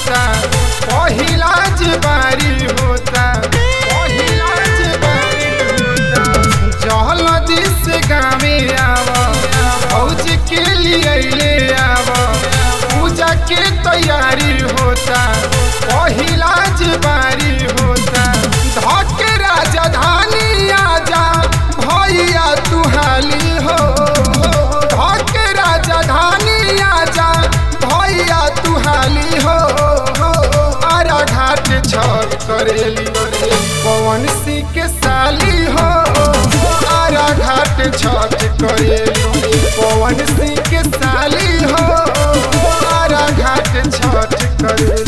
होता पहिला बारी होता पहिला बारी होता जहलदी से गावे आव फौज के लिए ले आव पूजा के तैयारी होता पहिला बारी होता धके राजधानी आजा भैया तू हाली हो धके राजधानी आजा भैया तू हाली हो आरा घाट छठ करेली पवन सिंह के साली हो आरा घाट छठ करेली पवन सिंह के साली हो आरा घाट छठ करेली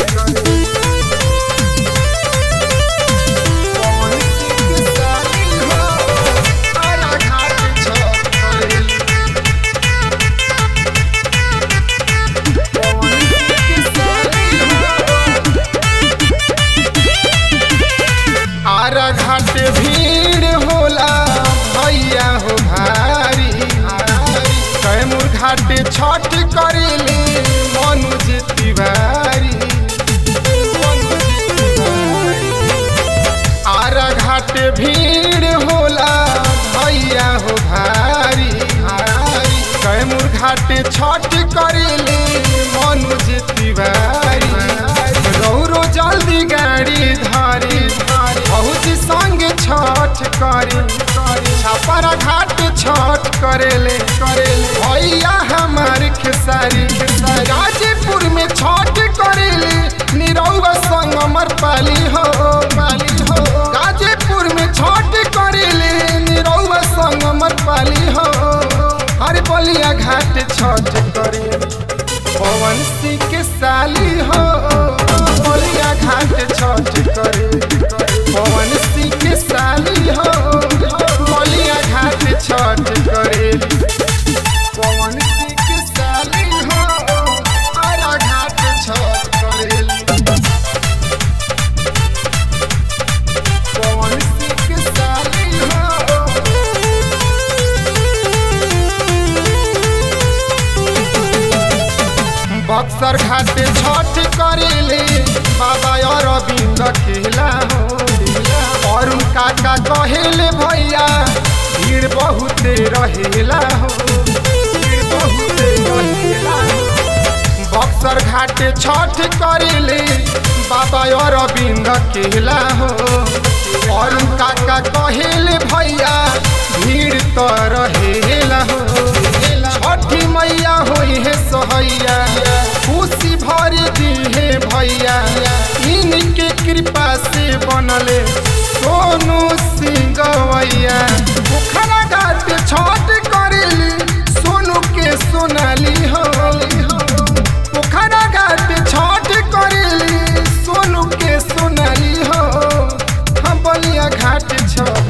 पवन सिंह के साली हो, आरा घाट छठ करेली। पवन सिंह के साली हो, आरा घाट भीड़ होला भैया हो भारी कैमूर घाट छठ करेले मनुज तिवारी आरा घाट भीड़ होला भैया हो भारी कैमूर घाट छठ करेले मनुज तिवारी रौरो जल्दी गाड़ी धारी बहुत संग छठ करे छापरा घाट छठ करेले करेले भैया हमार खेसारी गाजीपुर में छठ करेले निरौवा संग अमर पाली हो पाली हो गाजीपुर में छठ करेले निरौवा संग अमर पाली हो हर बलिया घाट छठ करे पवन सिंह के साली हो बलिया घाट छठ करे पवन सिंह के साली हो बलिया घाट छठ करे पवन सिंह के साली हो आरा घाट छठ करे पवन सिंह के साली हो बक्सर घाट छठ करेले बाबा अरविंद खेला हो अरुण काका कहेले भैया भीड़ बहुते रहेला हो भीड़ बहुते रहेला हो। बक्सर घाट छठ करेले बाबा अरविंद केला हो अरुण काका कहेले भैया भीड़ तो रहेला हो छठी मैया होई है सहैया खुशी भर दी है भैया इनके कृपा से बनले सोनू सिंह गवैया पोखरा घाट छठ करेली सोनू के सोनाली हो पोखरा घाट छठ करेली सोनू के सोनाली हो हम बलिया घाट छठ